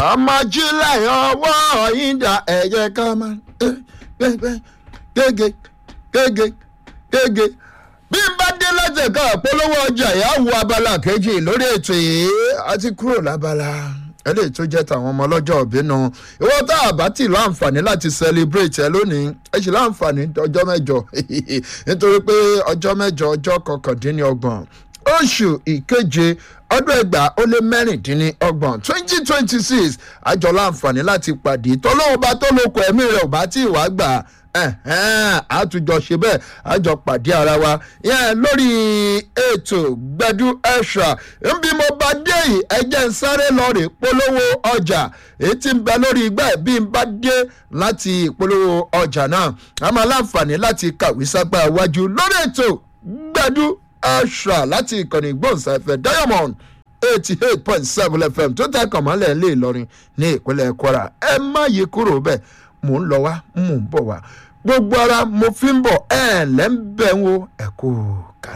ọmọ jílẹ̀ ọwọ́ ìdá ẹ̀jẹ̀ ká máa gègé gègé gègé bí n bá dé lọ́sẹ̀ kan polówó ọjà yà wọ abala kejì lórí ètò yìí a ti kúrò lábala eléyìí tó jẹ́ tàwọn ọmọ ọlọ́jọ́ òbínú ìwọ tá a bá tì láǹfààní láti celebrate ẹ lónìí ẹ sì láǹfààní ọjọ́ mẹ́jọ nítorí pé ọjọ́ mẹ́jọ ọjọ́ kọkàndínlọ́gbọ̀n oṣù ìkeje ọdún ẹgbàá ó lé mẹ́rìndínlọ́gbọ̀n twenty twenty six àjọ láǹfààní láti pàdé tọ́lọ́wọ́ bá tó lóko ẹ̀mí rẹ̀ ò bá tí ì wá gbà àtújọ ṣe bẹ́ẹ̀ àjọ pàdé ara wa yẹn lórí ètò gbẹdú ẹ̀ṣà nbí mo bá dé yìí ẹjẹ́ ń sáré lọ rè polówó ọjà èyí tí ń bẹ lórí igbá ẹ̀ bí n bá dé láti ìpolówó ọjà náà a máa láǹfààní láti kàwé sápá iwájú lórí ètò gbẹdú ẹ̀ṣà láti ìkànnì ìgbóhùnsáfẹ́ diamond eighty eight point seven fm tó tẹ́ kàn mọ́lẹ̀ ńlẹ̀ ìlọrin ní ìpínlẹ̀ kwara ẹ má yí kúrò bẹ́ẹ̀ mò ń lọ wá mò ń bọ̀ wá gbogbo ara mo fi ń bọ̀ ẹ̀ lẹ́ ń bẹ̀ ń wo ẹ̀kú.